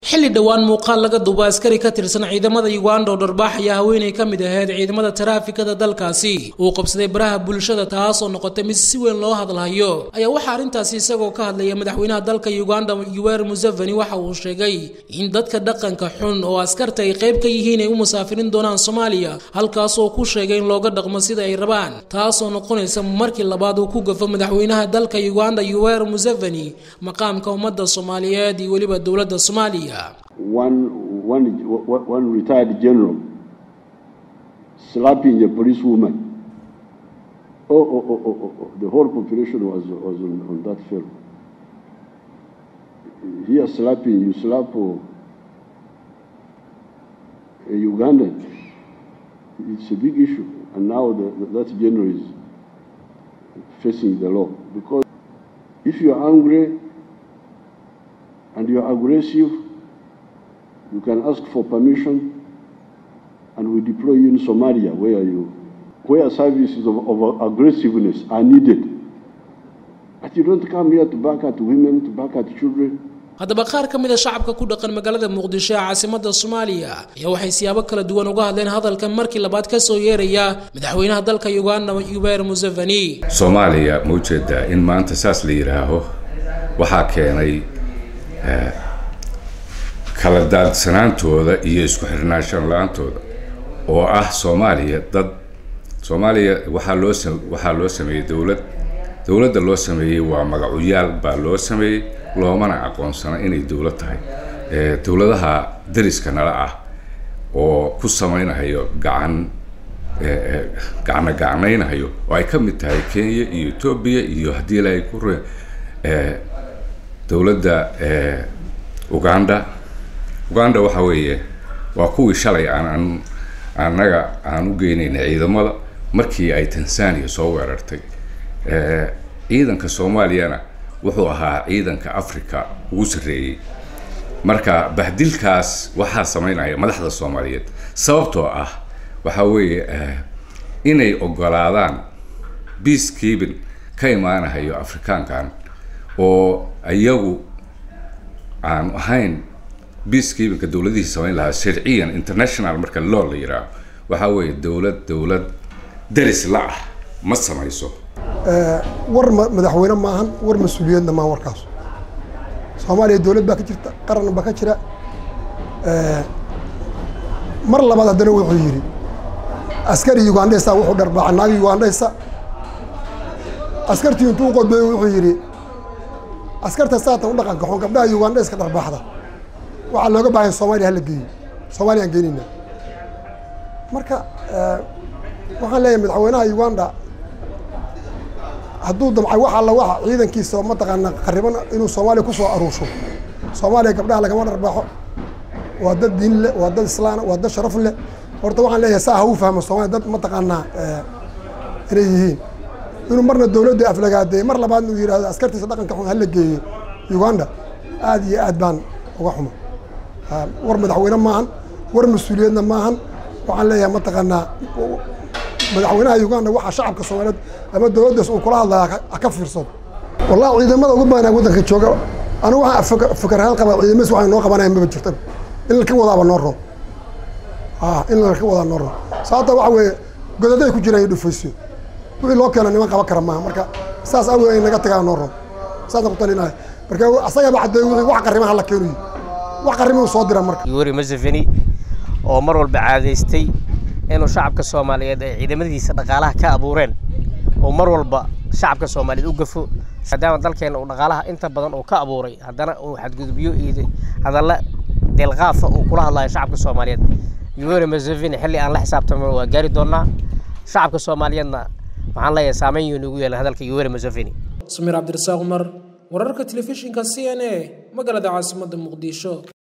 xilli dhowaan muuqaal laga duuba askari ka tirsan ciidamada uganda oo dharbaax ayaa haweenay ka mid ahayd ciidamada taraafikada dalkaasi uu qabsaday baraha bulshada taasoo noqotay mid si weyn loo hadalhayo ayaa waxaa arrintaasi isagoo ka hadlaya madaxweynaha dalka uganda yuweri museveni waxa uu sheegay in dadka dhaqanka xun oo askarta ay qayb ka yihiin ay u musaafirin doonaan soomaaliya halkaasoo ku sheegay in looga dhaqmo sida ay rabaan taasoo noqonaysa markii labaad uu ku gafo madaxweynaha dalka uganda yuweri museveni maqaamka ummadda soomaaliyeed iyo weliba dowladda soomaaliya one, one, one retired general slapping a policewoman. Oh, oh, oh, oh, oh, oh. The whole population was, was on, on that film. Here slapping, you slap oh, a Ugandan. It's a big issue. And now the, that general is facing the law. Because if you are angry and you are aggressive, you can ask for permission and we deploy you in Somalia where you where services of, of aggressiveness are needed. But you don't come here to back at women, to back at children. haddaba qaar ka mid a shacabka ku dhaqan magaalada muqdisho ee caasimada soomaaliya ayaa waxay siyaabo kala duwan uga hadleen hadalkan markii labaad ka soo yeeraya madaxweynaha dalka uganda yuweri museveni soomaaliya ma ujeedaa in maanta saas la yidhaaho waxaa keenay kala daadsanaantooda iyo isku xirnaanshan la-aantooda oo ah soomaaliya dad soomaaliya waxaa loo waxaa loo sameeyey dowlad dowladda loo sameeyey waa magacuyaal baa loo sameeyey loomana aqoonsana inay dowlad tahay dowladaha dariska nala ah oo ku samaynahayo gacan gacna gacnaynahayo oo ay ka mid tahay kenya iyo etoobiya iyo haddii ilaahay ku re dowladda uganda uganda waxa weeye waa kuwii shalay aan annaga aan u geynayna ciidamada markii ay tanzania soo weerartay ciidanka soomaaliyana wuxuu ahaa ciidanka africa ugu sarreeyey marka bahdilkaas waxaa samaynaya madaxda soomaaliyeed sababtoo ah waxaa weeye inay ogolaadaan peacekeeping ka imaanahayo afrikaankan oo iyagu aan ahayn peacekeepingka dowladihii samayn lahaa sharciyan international marka loo la yidhaaho waxaa weeye dowlad dowlad daris la ah ma samayso war madaxweyne maahan war mas-uuliyadna maahan warkaas soomaaliya dowlad baa ka jirta qaran baa ka jira mar labaad haddana wuxuu yidhi askari ugandhaysa wuxuu dharbaaca naagi ugandhaysa askartii intuu qodbeey wuxuu yidhi askarta saatan u dhaqanka xun gabdhaha ugandhayska dharbaaxda waxaa looga baahan soomaaliya hala geeyo soomaaliya aan geenayna marka waxaan leeyahay madaxweynaha uganda hadduu damcay wax alla waxa ciidankiisa mataqaana qariban inuu soomaaliya ku soo aruusho soomaaliya gabdhaha lagama dharbaaxo waa dad diin leh waa dad islaana waa dad sharaf leh horta waxaan leeyahay saa ha u fahmo soomaaliya dad mataqaanaa inay yihiin inuu marna dowladda aflagaadeey mar labaadna uu yidhahdo askartiisa dhaqanka xun hala geeyo uganda aad iyo aad baan uga xumo war madaxweyne maahan war mas-uuliyadna maahan waxaan leeyahay mataqaanaa madaxweynaha uganda waxaa shacabka soomaaliyeed ama dowladdaas uu kula hadlaya ka fiirsado wallahi ciidamada ugu badanaa waddanka jooga anigu waxaan fikar ahaan qabaa ciidamadiis waxay noo qabanayaan maba jirtan in laka wadaaba noo roon in laka wadaa noo roon sababta waxa weeye godaday ku jiraan iyo dhufaysiyo wixii loo keena niman qaban kara maaha marka saas awgeed ay naga tagaa noo roon saasaan ku talinaya marka asagaba caddeey wixii wax qarrimaha la keenuyi wax qarrimuu soo dira marka yuweri museveni oo mar walba caadaystay inuu shacabka soomaaliyeed ay ciidamadiisa dhaqaalaha ka abuureen oo mar walba shacabka soomaaliyeed u gafo maadaama dalkeena uu dhaqaalaha inta badan uu ka abuuray haddana uu xadgudubyo iyo hadalla deelqaafa uu kula hadlayo shacabka soomaaliyeed yuweri museveni xilli aan la xisaabtamin waa gaari doonaa shacabka soomaaliyeedna waxaan leeyahay saameyn yuu nagu yeelan hadalka yuweri museveni samiir cabdirasaaq umar wararka telefishinka c n a magaalada caasimadda muqdisho